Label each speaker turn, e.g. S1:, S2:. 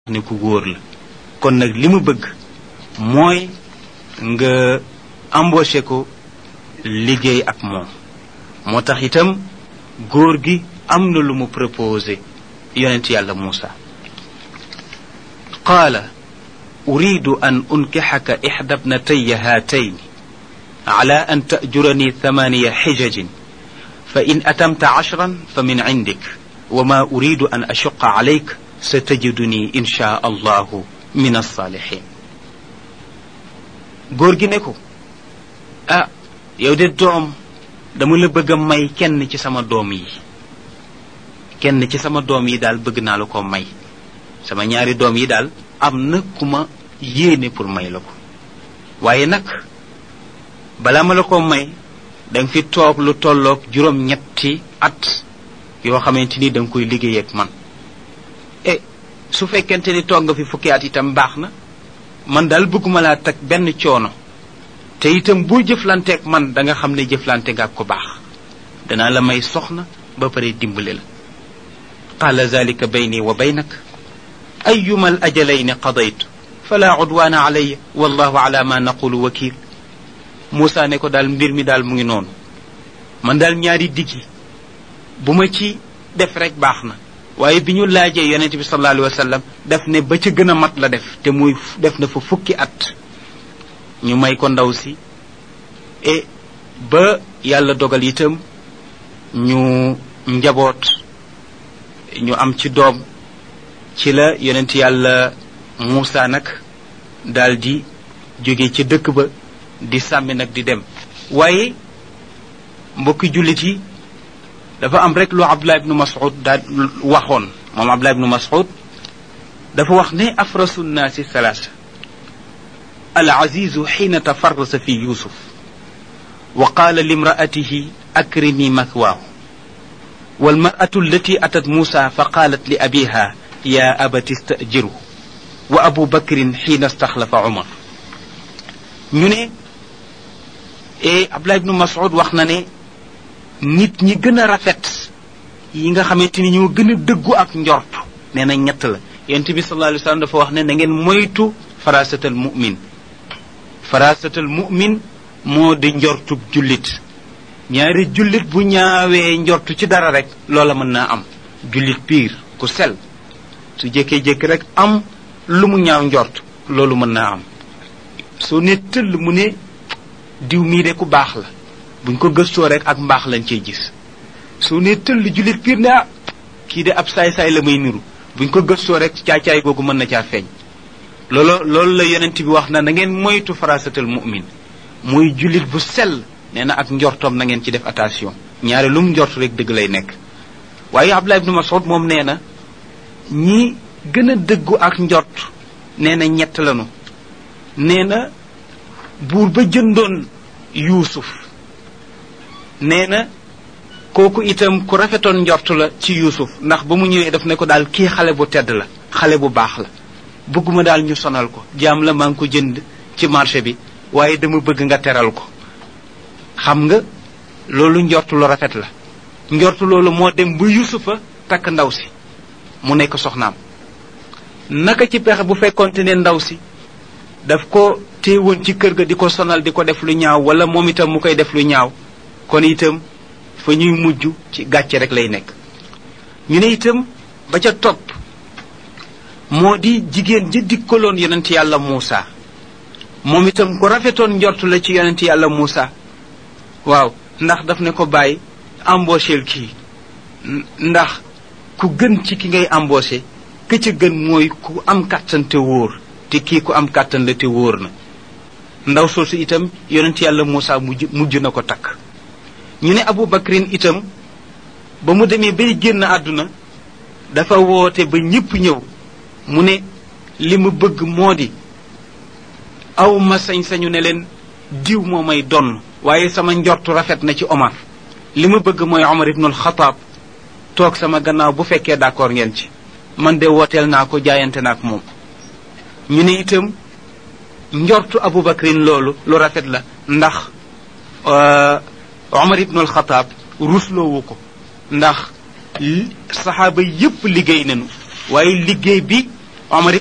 S1: ne ku góor la kon nag li mu bëgg mooy nga embauché ko liggéey ak moom moo tax itam góor gi am na lu mu proposé yonent yàlla Muusa qaala uridu an unkixaka ixda bnataya haatayn ala an tajurani thamaniya xijajin fa in atamta ashran fa min cindik wa ma uridu an ashuqa calayk satajiduni insha allahu min alsaalixin góor gi ne ko ah yow de doom dama la bëgg a may kenn ci sama doom yi kenn ci sama doom yi daal bëgg naa la ko may sama ñaari doom yi daal am na ku ma yéene pour may la ko waaye nag balaa ma la ko may danga fi toog lu tolloog juróom-ñetti at yoo xamante ni danga koy liggéey ak man e su fekkente ni toog nga fi fukki at itam baax na man daal bëgguma laa teg benn coono te itam boo jëflanteek man da nga xam ne jëflante nga ko baax danaa la may soxna ba pare dimbali la qaala zalika bayni wa baynak ayuma al ajalayni qadaytu fala udwaana alayya wallahu ala ma naqulu wakil Moussa ne ko daal mbir mi daal mu ngi noonu man daal ñaari diggi bu ma ci def rek baax na waaye bi ñu laajee yonente bi sallallahu alayhi wa sallam def ne ba ca gën a mat la def te muy def na fa fukki at ñu may ko ndaw si e ba yàlla dogal itam ñu njaboot ñu am ci doom ci la yonent yàlla Muusa nag daal di jóge ci dëkk ba di sàmmi nag di dem waaye mbokki jullit yi dafa am rek lu Abdullah ibnu Mas'ud daal waxoon moom Abdullah ibnu Mas'ud dafa wax ne afrasu nnaasi salaasa العزيز حين تفرس في يوسف وقال لامرأته أكرمي مثواه والمرأة التي أتت موسى فقالت لأبيها يا أبت استأجره وأبو بكر حين استخلف عمر ñu ne e Abdullah ibnu Mas'ud wax na ne nit ñi gën a rafet yi nga xamante ni ñoo gën a dëggu ak njort nee na ñett la yonent bi sallallahu alayhi wa sallam dafa wax ne na ngeen moytu farasatal mu'min farasatal mu'min moo di njortub jullit ñaari jullit bu ñaawee njortu ci dara rek loola mën naa am jullit piir ku sel su jékkee-jékki rek am lu mu ñaaw njort loolu mën naa am soo ne tëll mu ne diw mii de ku baax la buñ ko gëstoo rek ak mbaax lañ cey gis soo ne tëll jullit piir ne ah kii de ab saay-saay la may niru buñ ko gëstoo rek caay-caay googu mën na caa feeñ loolu loolu la yonent bi wax na na ngeen moytu farasatal mu'min muy jullit bu sell nee na ak njortoom na ngeen ci def attention ñaare lu mu njort rek dëgg lay nekk waaye Abdullah ibnu Mas'ud moom nee na ñi gën a dëggu ak njort nee na ñett lanu nee na buur ba jëndoon yuusuf nee na kooku itam ku rafetoon njort la ci yuusuf ndax ba mu ñëwee daf ne ko daal kii xale bu tedd la xale bu baax la bëgguma daal ñu sonal ko jaam la maa ngi ko jënd ci marché bi waaye dama bëgg nga teral ko xam nga loolu njortu lu rafet la njortu loolu moo dem ba yusufa takk ndaw si mu nekk soxnaam naka ci pexe bu fekkonte ne ndaw si daf ko téewoon ci kër ga di ko sonal di ko def lu ñaaw wala moom itam mu koy def lu ñaaw kon itam fa ñuy mujj ci gàcce rek lay nekk ñu ne itam ba ca topp moo di jigéen ji dikkaloon yonent yàlla Muusa moom itam ku rafetoon njort la ci yonent yàlla Muusa waaw ndax daf ne ko bàyyi embaucheel kii ndax ku gën ci ki ngay embauché ka ca gën mooy ku am kàttan te wóor te kii ku am kàttan la te wóor na ndaw soosu itam yonent yàlla Muusa mujj mujj na ko takk ñu ne Abu Bakrin itam ba mu demee bay génn àdduna dafa woote ba ñépp ñëw mu ne li ma bëgg moo di aw ma sañ-sañu ne leen diw moo may donn waaye sama njortu rafet na ci Omar li ma bëgg mooy Omar ibnul Xataab toog sama gannaaw bu fekkee d'accord ngeen ci man de wooteel naa ko jaayante naa ak moom ñu ne itam njortu Abu Bakrin loolu lu rafet la ndax Omar ibnul Xataab rusloowu ko ndax saxaaba yépp liggéey nañu waaye liggéey bi Omar